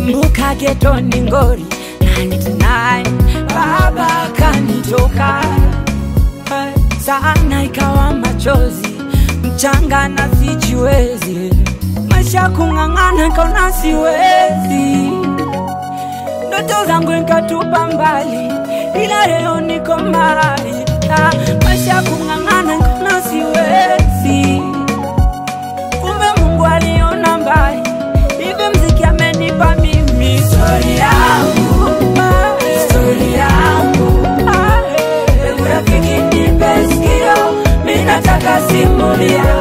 nakumbuka getoni ngori 99 baba kanitoka sana ikawa machozi mchanga na sijiwezi maisha kung'ang'ana kaona siwezi ndoto zangu nikatupa mbali ila leo niko mbali Ah, maisha kung'ang'ana kaona siwezi kumbe mungu aliona mbali hivi mziki amenipa mimi histori yangu ah, histori yangu ah, eh. Hebu rafiki nipe sikio mi nataka simulia